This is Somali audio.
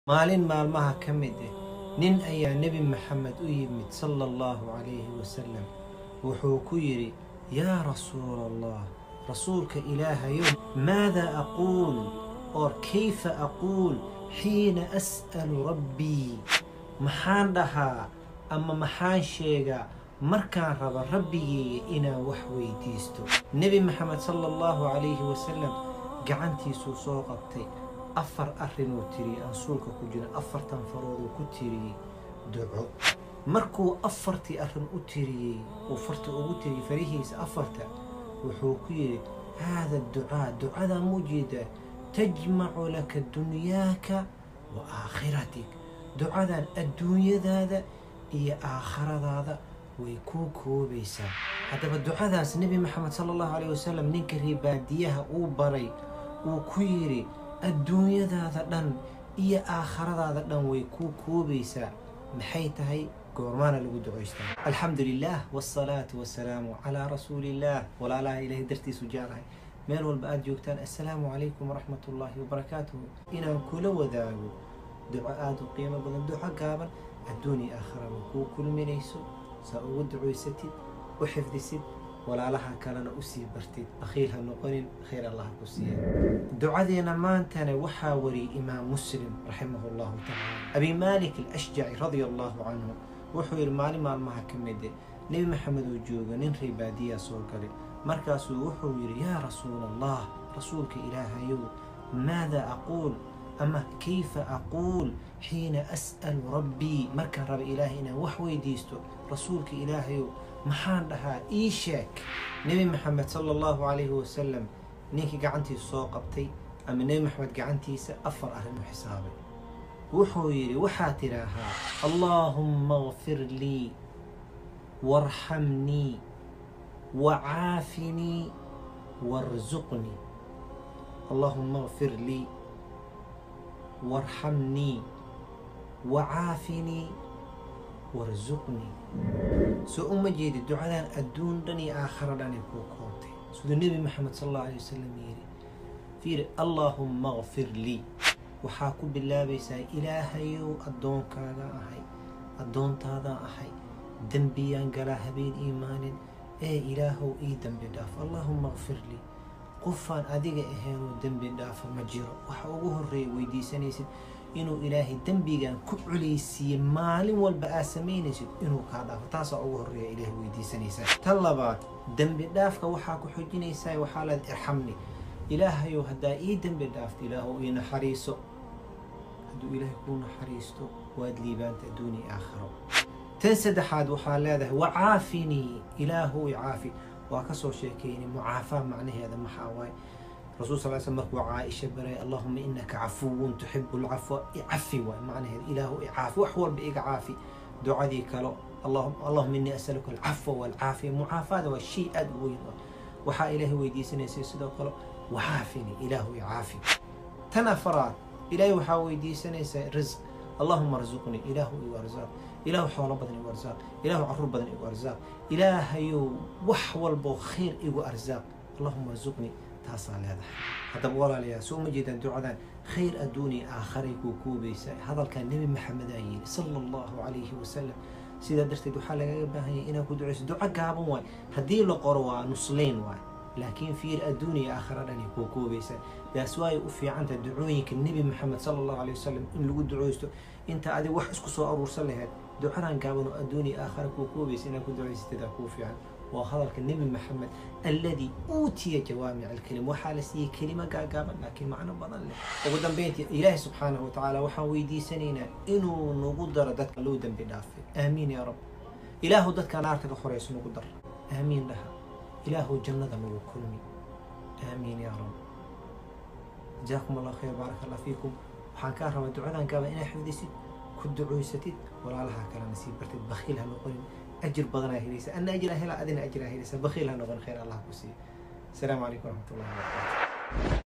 maalin maalmaha ka mid ah nin ayaa nebi maxamed u yimid sala allahu calayhi wasalam wuxuu ku yidhi yaa rasuula allah rasuulka ilaahayow maada aquul or kayfa aquul xiina as'alu rabbii maxaan dhahaa ama maxaan sheegaa markaan raba rabbigeyga inaan wax weydiisto nebi maxamed sala allahu calayhi wasalam gacantiisuu soo qabtay afar arrinuu tiriyey aan suulka ku jira afartan farooduu ku tiriyey duco markuu afartii arrin u tiriyey uu farta ugu tiriyey farihiisa afarta wuxuu ku yidhi haada ducaa ducadaa muujeedaa tajmacu laka dunyaaka wa aakhiratik ducadan adduunyadaada iyo aakhiradaada way kuu koobaysaa haddaba ducadaas nebi maxamed sala allahu calayh wasalam ninka ribaadiyaha uu baray uu ku yidhi adduunyadaada dhan iyo aakhiradaada dhan way kuu koobaysaa maxay tahay goormaana lagu ducaystaa alxamdu lilah wsalaatu wasalaamu calaa rasuuliillah walaalaha ilaahay dartiisu jeclahay meel walba aada joogtaan assalaamu calaykum waraxmat ullaahi wabarakaatuhu inaan kula wadaago duco aada u qiimo badan duco gaaban adduun iyo aakhiraba kuu kulminayso saa ugu ducaysatid u xifdisid walaalaha kalena usii bartid bakhiil ha noqonin khayr allah ku siiya ducadeena maantana waxaa wariyey imaam muslim raximah llahu tacaala abi malik alashjaci radia allahu canhu wuxuu yidhi maalin maalmaha ka mide nebi maxamed oo jooga nin reebaadiyaa soo galay markaasuu wuxuu yidhi yaa rasuula allah rasuulka ilaahayow maada aquul ama kayfa aquul xiina as'alu rabbii markaan raba ilaahay inaan wax weydiisto rasuulka ilaahayow maxaan dhahaa ii sheeg nebi maxamed sala allahu calayhi wasalam ninkii gacantiisa soo qabtay ama nebi maxamed gacantiisa afar arrin u xisaabay wuxuu yidhi waxaa tidhaahaa allaahumma kfir lii waarxamnii wacaafinii warsuqnii allaahumma kfir lii waarxamnii wacaafinii warsuqnii soo uma jeedi ducadan adduun dhan iyo aakhiro dhan ay kuu koontay siduu nebi maxamed sal allahu alay wasalam yidhi fiiri allaahumma kfir lii waxaa ku bilaabaysaa ilaahayow addoonkaaga ahay addoontaadaan ahay dembiyaan galaa habeen iimaanin ee ilaahow ii dembi dhaaf allaahumma kfir lii qofaan adiga ahaynoo dembi dhaafa ma jiro waxa ugu horreeya weydiisanaysid inuu ilaahay dembigan ku culeysiiye maalin walba aad samaynaysid inuu kaa dhaafo taasaa ugu horreeya ilaahay weydiisanaysaa tan labaad dembi dhaafka waxaa ku xojinaysaa waxaa leed irxamni ilaahayow haddaa ii dembi dhaafto ilaahow ii naxariiso hadduu ilaahay kuu naxariisto waad liibaanta adduuniya aakhiro tan saddexaad waxaa leedahay wacaafinii ilaahow icaafi waa kasoo sheekeynay mucaafaa macnaheeda maxaa waaye rasul sal sl markuu caaisha baray allahuma inaka cafuwun tuxibu lcafwa icafi waay macnaheeda ilaahu icaafi wax walba iga caafi ducadii kalo allahuma inii asaluka alcafwa walcaafiya mucaafaada waa shay aada u weyn waxaa ilaahay weydiisanaysay sidoo kale wacaafini ilaahu icaafi tan afaraad ilaahay waxaa weydiisanaysaa risq allahuma arzuqnii ilaahu igu arsaaq ilaahu xoolo badan igu arsaaq ilaahu caruur badan igu arsaaq ilaahayow wax walboo khayr igu arsaaq allahuma arzuqnii taasaa leedahay haddaba walaalayaa soo uma jeedaan ducadan khayr adduuniya aakharay kuu koobaysaa hadalkaa nebi maxamedaa yidhi sala allahu calayhi wasalam sidaa darteed waxaa lagaga baahanyay inaad ku ducayso duco gaaban waay haddii la qoro waa nuslayn waay laakiin fiir adduuniya aakhira dhani kuu koobaysaa daas waay u fiicanta ducooyinka nebi maxamed sala allahu calay wasalam in lagu ducaysto inta adig wax isku soo aruursan lahayd ducadan gaaban oo adduuniya aakhira kuu koobaysa inaad ku ducaysatadaa kuu fiican waa hadalka nebi maxamed alladii uutiya jawaamic alkelim waxaa la siiyey kelimo gaagaaban laakiin macno badan leh ugu dambeyntii ilaahi subxaanahu watacaala waxaan weydiisanaynaa inuu nagu daro dadka loo dembi dhaafay aamiin yaa rab ilaahu dadka naarta ka horeyso nagu dar aamiin dhaha ilaahu jannada nagu kulmi aamiin yaa rab jazaakum allah khayr baaraka allah fiikum waxaan kaa rabaa ducadan gaaban inaa xifdisid ku ducoysatid walaalaha kalena sii bartid bakhiil ha noqonin أجر بدنا هيريسا أنا أجر هلا أدنى أجر هيريسا بخيل هنغن خير الله كسي السلام عليكم ورحمة الله وبركاته